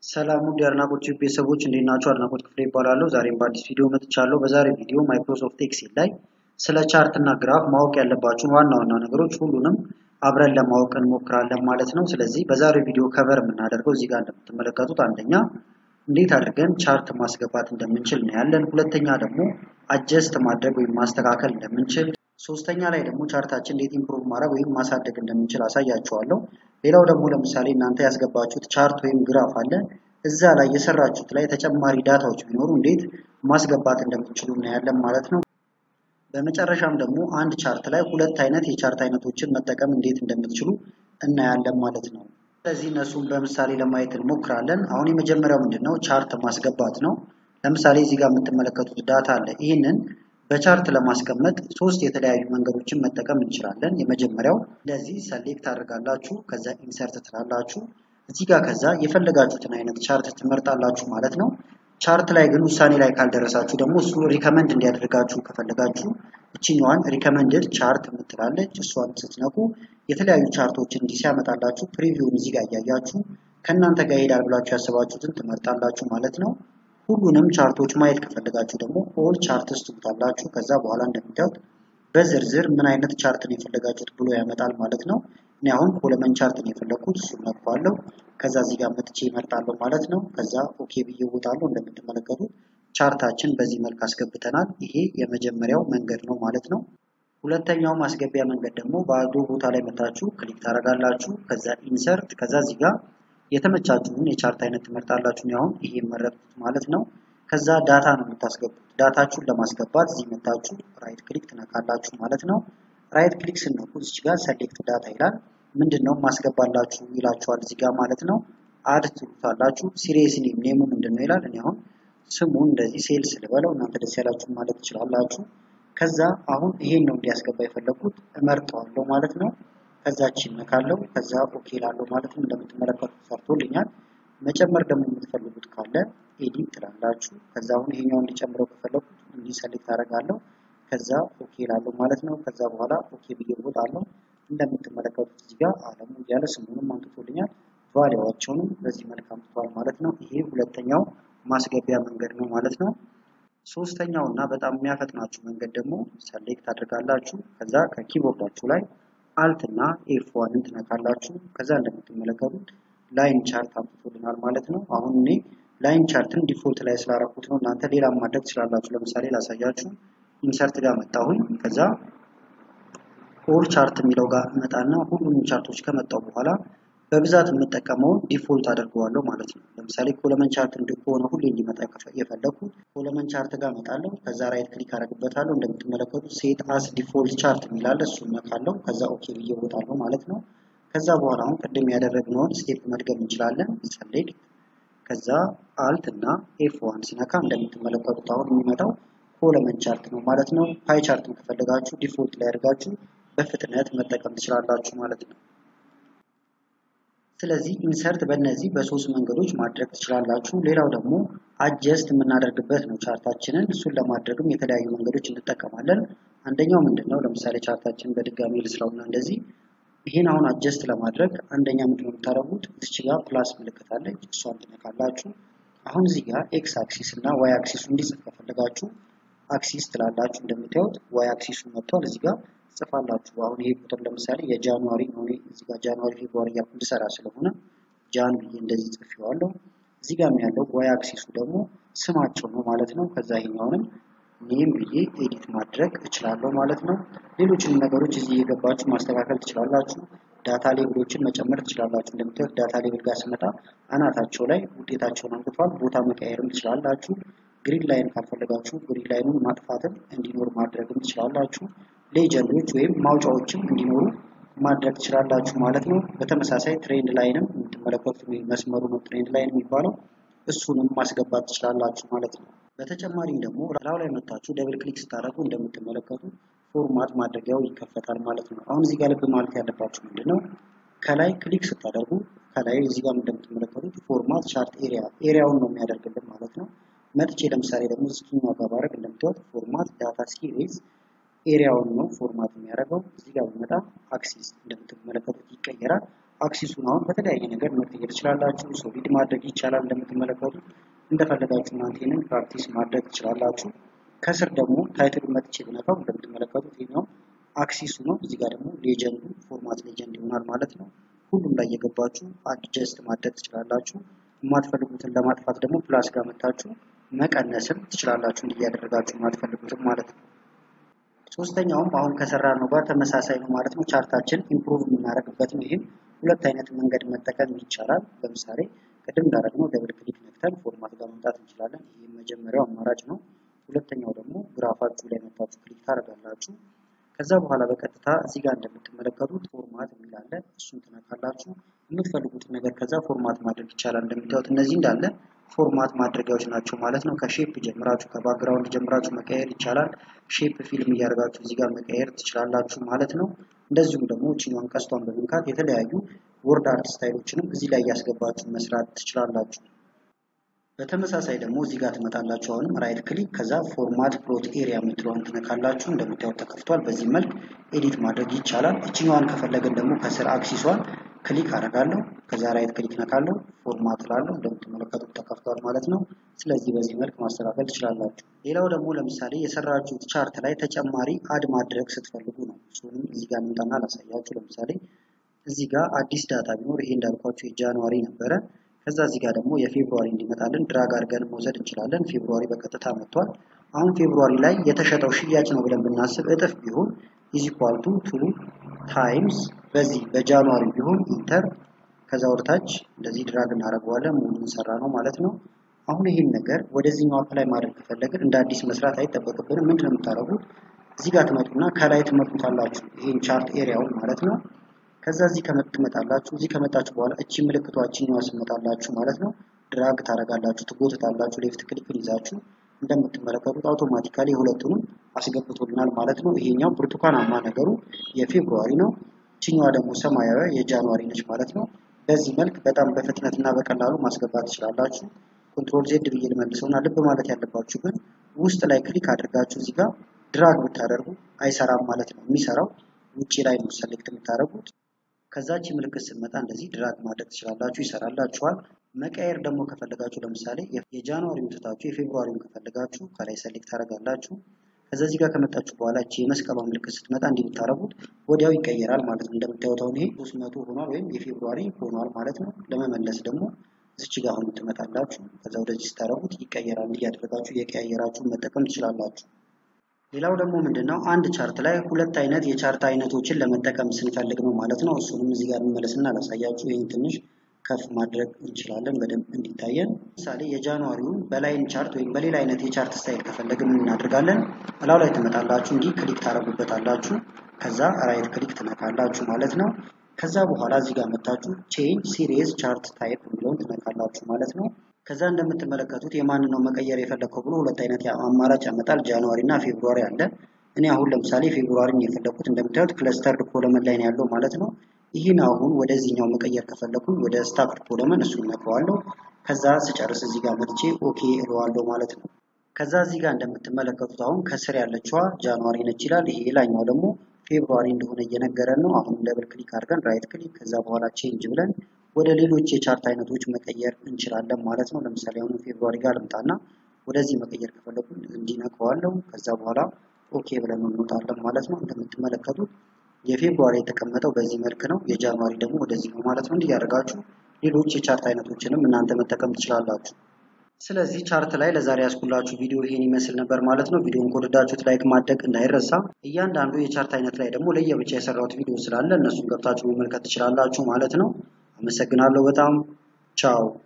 ሰላም ውድ የአድናቆት ቲዩብ ቤተሰቦች እንዴት ናችሁ? አድናቆት ክፍሌ ይባላለሁ። ዛሬም በአዲስ ቪዲዮ መጥቻለሁ። በዛሬ ቪዲዮ ማይክሮሶፍት ኤክሴል ላይ ስለ ቻርት እና ግራፍ ማወቅ ያለባችሁን ዋና ዋና ነገሮች ሁሉንም አብረን ለማወቅ እንሞክራለን ማለት ነው። ስለዚህ በዛሬው ቪዲዮ ከቨር የምናደርገው እዚህ ጋር እንደምትመለከቱት አንደኛ እንዴት አድርገን ቻርት ማስገባት እንደምንችል እናያለን። ሁለተኛ ደግሞ አጀስት ማድረግ ወይም ማስተካከል እንደምንችል፣ ሶስተኛ ላይ ደግሞ ቻርታችን እንዴት ኢምፕሩቭ ማድረግ ወይም ማሳደግ እንደምንችል አሳያችኋለሁ። ሌላው ደግሞ ለምሳሌ እናንተ ያስገባችሁት ቻርት ወይም ግራፍ አለ። እዛ ላይ የሰራችሁት ላይ ተጨማሪ ዳታዎች ቢኖሩ እንዴት ማስገባት እንደምትችሉ እናያለን ማለት ነው። በመጨረሻም ደግሞ አንድ ቻርት ላይ ሁለት አይነት የቻርት አይነቶችን መጠቀም እንዴት እንደምትችሉ እናያለን ማለት ነው። ስለዚህ እነሱን በምሳሌ ለማየት እንሞክራለን። አሁን የመጀመሪያው ምንድን ነው? ቻርት ማስገባት ነው። ለምሳሌ እዚህ ጋር የምትመለከቱት ዳታ አለ። ይህንን በቻርት ለማስቀመጥ ሶስት የተለያዩ መንገዶችን መጠቀም እንችላለን። የመጀመሪያው እንደዚህ ሰሌክት አድርጋላችሁ፣ ከዛ ኢንሰርት ትላላችሁ። እዚህ ጋር ከዛ የፈለጋችሁትን አይነት ቻርት ትመርጣላችሁ ማለት ነው። ቻርት ላይ ግን ውሳኔ ላይ ካልደረሳችሁ ደግሞ እሱ ሪከመንድ እንዲያደርጋችሁ ከፈለጋችሁ እችኛዋን ሪከመንድድ ቻርት የምትላለች እሷን ስትነኩ የተለያዩ ቻርቶችን እንዲህ ሲያመጣላችሁ ፕሪቪውን እዚህ ጋር እያያችሁ ከእናንተ ጋር ይሄዳል ብላችሁ ያስባችሁትን ትመርጣላችሁ ማለት ነው። ሁሉንም ቻርቶች ማየት ከፈለጋችሁ ደግሞ ኦል ቻርትስ ትሉታላችሁ። ከዛ በኋላ እንደምታዩት በዝርዝር ምን አይነት ቻርት ነው የፈለጋችሁት ብሎ ያመጣል ማለት ነው። እኔ አሁን ኮለመን ቻርት ነው የፈለግኩት፣ እሱን ነካዋለሁ። ከዛ እዚህ ጋር መጥቼ ይመርጣለሁ ማለት ነው። ከዛ ኦኬ ብዬ እወጣለሁ። እንደምትመለከቱት ቻርታችን በዚህ መልክ አስገብተናል። ይሄ የመጀመሪያው መንገድ ነው ማለት ነው። ሁለተኛው ማስገቢያ መንገድ ደግሞ ባዶ ቦታ ላይ መታችሁ ክሊክ ታደርጋላችሁ። ከዛ ኢንሰርት፣ ከዛ እዚህ ጋር የተመቻችሁን የቻርት አይነት ትመርጣላችሁ። አሁን ይሄ መረጥኩት ማለት ነው። ከዛ ዳታ ነው የምታስገቡት። ዳታችሁን ለማስገባት እዚህ መታችሁ ራይት ክሊክ ትነካላችሁ ማለት ነው። ራይት ክሊክ ስነኩ እዚህ ጋር ሰሌክት ዳታ ይላል። ምንድን ነው ማስገባላችሁ ይላችኋል እዚህ ጋር ማለት ነው። አድ ትሉታላችሁ። ሲሪየስ ኔም ኔሙ ምንድን ነው ይላል። እኔ አሁን ስሙን እንደዚህ ሴልስ ልበለው፣ እናንተ ደስ ያላችሁ ማለት ትችላላችሁ። ከዛ አሁን ይሄን ነው እንዲያስገባ የፈለኩት እመርጠዋለሁ ማለት ነው። ከዛች ይነካለው ከዛ ኦኬ ላለው ማለት ነው። እንደምትመለከቱት ሰርቶልኛል። መጨመር ደግሞ የምትፈልጉት ካለ ኤዲት ትላላችሁ። ከዛ አሁን ይሄኛው እንዲጨምረው ከፈለኩት እንዲህ ሰሌክት አደርጋለሁ። ከዛ ኦኬ ላለው ማለት ነው። ከዛ በኋላ ኦኬ ብዬ እወጣለሁ። እንደምትመለከቱት እዚህ ጋር አለሙ እያለ ስሙንም አንጥቶልኛል። ቫሊዋቸውንም በዚህ መልክ አምጥቷል ማለት ነው። ይሄ ሁለተኛው ማስገቢያ መንገድ ነው ማለት ነው። ሶስተኛው እና በጣም የሚያፈጥናችሁ መንገድ ደግሞ ሰሌክት አድርጋላችሁ። ከዛ ከኪቦርዳችሁ ላይ አልት እና ኤፍ ዋንን ትነካላችሁ። ከዛ እንደምትመለከቱት ላይን ቻርት አምጥቶልናል ማለት ነው። አሁን እኔ ላይን ቻርትን ዲፎልት ላይ ስላረኩት ነው። እናንተ ሌላ ማድረግ ትችላላችሁ። ለምሳሌ ላሳያችሁ። ኢንሰርት ጋር መጣሁኝ። ከዛ ኦል ቻርት የሚለው ጋር መጣና ሁሉንም ቻርቶች ከመጣው በኋላ በብዛት የምጠቀመውን ዲፎልት አድርገዋለሁ ማለት ነው። ለምሳሌ ኮለመን ቻርት ከሆነ ሁሌ እንዲመጣ የፈለኩት ኮለመን ቻርት ጋር መጣለሁ። ከዛ ራይት ክሊክ አደርግበታለሁ። እንደምትመለከቱት ሴት አስ ዲፎልት ቻርት የሚላለ እሱን ነካለሁ። ከዛ ኦኬ ብዬ እወጣለሁ ማለት ነው። ከዛ በኋላ አሁን ቅድም ያደረግነውን ስቴፕ መድገም እንችላለን። ሰሌክት ከዛ አልት እና ኤፍ ዋን ሲነካ እንደምትመለከቱት አሁን የሚመጣው ኮለመን ቻርት ነው ማለት ነው። ፓይ ቻርትን ከፈለጋችሁ ዲፎልት ላይ አድርጋችሁ በፍጥነት መጠቀም ትችላላችሁ ማለት ነው። ስለዚህ ኢንሰርት በእነዚህ በሶስት መንገዶች ማድረግ ትችላላችሁ። ሌላው ደግሞ አጀስት የምናደርግበት ነው ቻርታችንን። እሱን ለማድረግም የተለያዩ መንገዶች እንጠቀማለን። አንደኛው ምንድን ነው? ለምሳሌ ቻርታችንን በድጋሚ ልስራውና እንደዚህ ይህን አሁን አጀስት ለማድረግ አንደኛ ምንድነው የምታደርጉት? እዚች ጋር ፕላስ ምልክት አለች፣ እሷን ትነካላችሁ። አሁን እዚህ ጋር ኤክስ አክሲስ እና ዋይ አክሲሱ እንዲጽፍ ከፈለጋችሁ አክሲስ ትላላችሁ። እንደምታዩት ዋይ አክሲሱ መጥቷል። እዚህ ጋር ጽፋላችሁ። አሁን ይሄ ቁጥር ለምሳሌ የጃንዋሪ ነው። እዚህ ጋር ጃንዋሪ ፌብሩዋሪ እያልኩ እንድሰራ ስለሆነ ጃን ብዬ እንደዚህ ጽፌዋለሁ። እዚህ ጋር ያለው ዋይ አክሲሱ ደግሞ ስማቸው ነው ማለት ነው። ከዛ ይሄኛውንም ኔም ብዬ ኤዲት ማድረግ እችላለሁ ማለት ነው። ሌሎችንም ነገሮች እዚህ እየገባችሁ ማስተካከል ትችላላችሁ። ዳታ ሌብሎችን መጨመር ትችላላችሁ። እንደምታዩት ዳታ ሌብል ጋር ስመጣ አናታቸው ላይ ውጤታቸውን አምጥቷል። ቦታ መቀየርም ትችላላችሁ። ግሪን ላይን ካልፈለጋችሁ ግሪን ላይኑን ማጥፋትም እንዲኖር ማድረግም ትችላላችሁ። ሌጀንዶች ወይም ማውጫዎችም እንዲኖሩ ማድረግ ትችላላችሁ ማለት ነው። በተመሳሳይ ትሬንድ ላይንም የምትመለከቱት መስመሩ ነው ትሬንድ ላይን የሚባለው እሱንም ማስገባት ትችላላችሁ ማለት ነው። በተጨማሪም ደግሞ ላው ላይ መታችሁ ደብል ክሊክ ስታደርጉ እንደምትመለከቱ ፎርማት ማድረጊያው ይከፈታል ማለት ነው። አሁን እዚህ ጋር ልብ ማለት ያለባችሁ ምንድን ነው? ከላይ ክሊክ ስታደርጉ ከላይ እዚህ ጋር እንደምትመለከቱት ፎርማት ቻርት ኤሪያ ኤሪያውን ነው የሚያደርግልን ማለት ነው። መጥቼ ለምሳሌ ደግሞ እስኪኛው ጋር ባደርግ እንደምታዩት ፎርማት ዳታ ሲሪዝ ኤሪያውን ነው ፎርማት የሚያደርገው። እዚህ ጋር በመጣ አክሲስ እንደምትመለከቱት ይቀየራል። አክሲሱን አሁን በተለያየ ነገር መቀየር ትችላላችሁ። ሶሊድ ማድረግ ይቻላል። እንደምትመለከቱት እንደፈለጋችሁ እናንተ ይህንን ፕራክቲስ ማድረግ ትችላላችሁ። ከስር ደግሞ ታይትሉን መጥቼ ብነካው እንደምትመለከቱት ይሄኛው አክሲሱ ነው። እዚህ ጋር ደግሞ ሌጀንዱ ፎርማት ሌጀንድ ይሆናል ማለት ነው። ሁሉም ላይ የገባችሁ አድጀስት ማድረግ ትችላላችሁ። የማትፈልጉትን ለማጥፋት ደግሞ ፕላስ ጋር መታችሁ መቀነስም ትችላላችሁ እንዲያደረጋችሁ የማትፈልጉትም ማለት ነው። ሶስተኛውም አሁን ከሰራ ነው ጋር ተመሳሳይ ነው ማለት ነው። ቻርታችን ኢምፕሩቭ የምናደርግበት ነው። ይህም ሁለት አይነት መንገድ መጠቀም ይቻላል። ለምሳሌ ቅድም እንዳደረግነው ደብል ክሊክ ነክተን ፎርማት ጋር መምጣት እንችላለን። ይህ መጀመሪያው አማራጭ ነው። ሁለተኛው ደግሞ ግራፋችሁ ላይ መታችሁ ክሊክ ታደርጋላችሁ። ከዛ በኋላ በቀጥታ እዚህ ጋር እንደምትመለከቱት ፎርማት የሚል አለ። እሱን ትነካላችሁ። የምትፈልጉትን ነገር ከዛ ፎርማት ማድረግ ይቻላል። እንደምታዩት እነዚህ እንዳለ ፎርማት ማድረጊያዎች ናቸው ማለት ነው። ከሼፕ ጀምራችሁ ከባክግራውንድ ጀምራችሁ መቀየር ይቻላል። ሼፕ ፊልም እያደረጋችሁ እዚህ ጋር መቀየር ትችላላችሁ ማለት ነው። እንደዚሁም ደግሞ ችኛዋን ቀስቷን በመንካት የተለያዩ ወርድ አርት ስታይሎችንም እዚህ ላይ እያስገባችሁ መስራት ትችላላችሁ። በተመሳሳይ ደግሞ እዚህ ጋር ትመጣላችሁ። አሁንም ራይት ክሊክ ከዛ ፎርማት ፕሎት ኤሪያ የምትለውን ትነካላችሁ። እንደምታዩት ተከፍቷል። በዚህ መልክ ኤዲት ማድረግ ይቻላል። እችኛዋን ከፈለግን ደግሞ ከስር አክሲሷን ክሊክ አደርጋለሁ። ከዛ ራይት ክሊክ ነካለሁ፣ ፎርማት ላለሁ። እንደምትመለከቱት ተከፍቷል ማለት ነው። ስለዚህ በዚህ መልክ ማስተካከል ትችላላችሁ። ሌላው ደግሞ ለምሳሌ የሰራችሁት ቻርት ላይ ተጨማሪ አድ ማድረግ ስትፈልጉ ነው። እሱንም እዚህ ጋር እንምጣና ላሳያችሁ። ለምሳሌ እዚህ ጋር አዲስ ዳታ ቢኖር ይሄ እንዳልኳችሁ የጃንዋሪ ነበረ። ከዛ እዚህ ጋር ደግሞ የፌብሩዋሪ እንዲመጣልን ድራግ አድርገን መውሰድ እንችላለን። ፌብሩዋሪ በቀጥታ መጥቷል። አሁን ፌብሩዋሪ ላይ የተሸጠው ሽያጭ ነው ብለን ብናስብ እጥፍ ቢሆን ኢዚኳል ቱ ቱ ታይምስ በዚህ በጃንዋሪ ቢሆን ኢንተር ከዛ ወደታች እንደዚህ ድራግ እናደርገዋለን። ሙሉ እንሰራ ነው ማለት ነው። አሁን ይህን ነገር ወደዚህኛው አፕላይ ማድረግ ከፈለግን እንደ አዲስ መስራት አይጠበቅብንም። ምንድን ነው የምታደርጉት? እዚህ ጋር ትመጡና ከላይ ትመርጡታላችሁ። ይህን ቻርት ኤሪያውን ማለት ነው። ከዛ እዚህ ትመጣላችሁ። እዚህ ከመጣችሁ በኋላ እቺ ምልክቷ እቺኛዋ ስመጣላችሁ ማለት ነው። ድራግ ታደርጋላችሁ፣ ትጎትታላችሁ። ሌፍት ክሊክን ይዛችሁ እንደምትመለከቱት አውቶማቲካሊ የሁለቱንም አስገብቶልናል ማለት ነው። ይሄኛው ብርቱካናማ ነገሩ የፌብሩዋሪ ነው። እችኛዋ ደግሞ ሰማያዊ የጃንዋሪ ነች ማለት ነው። በዚህ መልክ በጣም በፍጥነት እና በቀላሉ ማስገባት ትችላላችሁ። ኮንትሮል ዜድ ብዬ ልመልሰውና ልብ ማለት ያለባችሁ ግን ውስጥ ላይ ክሊክ አድርጋችሁ እዚህ ጋር ድራግ ብታደርጉ አይሰራም ማለት ነው። የሚሰራው ውጭ ላይ ነው ሰሌክት የምታደርጉት። ከዛች ምልክት ስትመጣ እንደዚህ ድራግ ማድረግ ትችላላችሁ፣ ይሰራላችኋል። መቀየር ደግሞ ከፈለጋችሁ ለምሳሌ የጃንዋሪውን ትታችሁ የፌብሩዋሪውን ከፈለጋችሁ ከላይ ሰሌክት ታደርጋላችሁ። ከዛ እዚህ ጋር ከመጣችሁ በኋላ እቺ የመስቀሏ ምልክት ስትመጣ እንዲህ ብታደርጉት ወዲያው ይቀየራል ማለት ነው። እንደምታዩት አሁን ይሄ ሶስት መቶ ሆኗል ወይም የፌብሩዋሪ ሆኗል ማለት ነው። ለመመለስ ደግሞ እዚች ጋር አሁን ትመጣላችሁ። ከዛ ወደዚህ ስታደርጉት ይቀየራል። እያደረጋችሁ እየቀያየራችሁ መጠቀም ትችላላችሁ። ሌላው ደግሞ ምንድነው አንድ ቻርት ላይ ሁለት አይነት የቻርት አይነቶችን ለመጠቀም ስንፈልግ ነው ማለት ነው። እሱንም እዚህ ጋር እንመለስና ላሳያችሁ። ይህን ትንሽ ከፍ ማድረግ እንችላለን በደንብ እንዲታየን። ለምሳሌ የጃንዋሪውን በላይን ቻርት ወይም በሌላ አይነት የቻርት ስታይል ከፈለግን ምን እናደርጋለን? እላው ላይ ትመጣላችሁ፣ እንዲህ ክሊክ ታደርጉበታላችሁ። ከዛ ራይት ክሊክ ትነካላችሁ ማለት ነው። ከዛ በኋላ እዚህ ጋር መታችሁ ቼንጅ ሲሪየስ ቻርት ታይፕ የሚለውን ትነካላችሁ ማለት ነው። ከዛ እንደምትመለከቱት የማንን ነው መቀየር የፈለግከው ብሎ ሁለት አይነት አማራጭ ያመጣል። ጃንዋሪ እና ፌብሩዋሪ አለ። እኔ አሁን ለምሳሌ ፌብሩዋሪን የፈለግኩት እንደምታዩት ክለስተርድ ኮለመን ላይ ነው ያለው ማለት ነው። ይህን አሁን ወደዚህኛው መቀየር ከፈለኩኝ ወደ ስታክድ ኮለመን እሱን እነካዋለሁ። ከዛ ስጨርስ እዚህ ጋር መጥቼ ኦኬ እለዋለሁ ማለት ነው። ከዛ እዚህ ጋር እንደምትመለከቱት አሁን ከስር ያለችዋ ጃንዋሪ ነች ይላል። ይሄ ላይኛው ደግሞ ፌብሩዋሪ እንደሆነ እየነገረን ነው። አሁን ደብል ክሊክ አድርገን ራይት ክሊክ ከዛ በኋላ ቼንጅ ብለን ወደ ሌሎች የቻርት አይነቶች መቀየር እንችላለን ማለት ነው። ለምሳሌ አሁን ፌብሩዋሪ ጋር ልምጣና ወደዚህ መቀየር ከፈለኩ እንዲነካዋለሁ። ከዛ በኋላ ኦኬ ብለን እንወጣለን ማለት ነው። እንደምትመለከቱት የፌብሩዋሪ የተቀመጠው በዚህ መልክ ነው። የጃንዋሪ ደግሞ ወደዚህ ነው ማለት ነው። እንዲህ ያደርጋችሁ ሌሎች የቻርት አይነቶችንም እናንተ መጠቀም ትችላላችሁ። ስለዚህ ቻርት ላይ ለዛሬ ያስኩላችሁ ቪዲዮ ይሄን ይመስል ነበር ማለት ነው። ቪዲዮን ከወደዳችሁት ላይክ ማድረግ እንዳይረሳ። እያንዳንዱ የቻርት አይነት ላይ ደግሞ ለየብቻ የሰራሁት ቪዲዮ ስላለ እነሱን ገብታችሁ መመልከት ትችላላችሁ ማለት ነው። አመሰግናለሁ በጣም ቻው።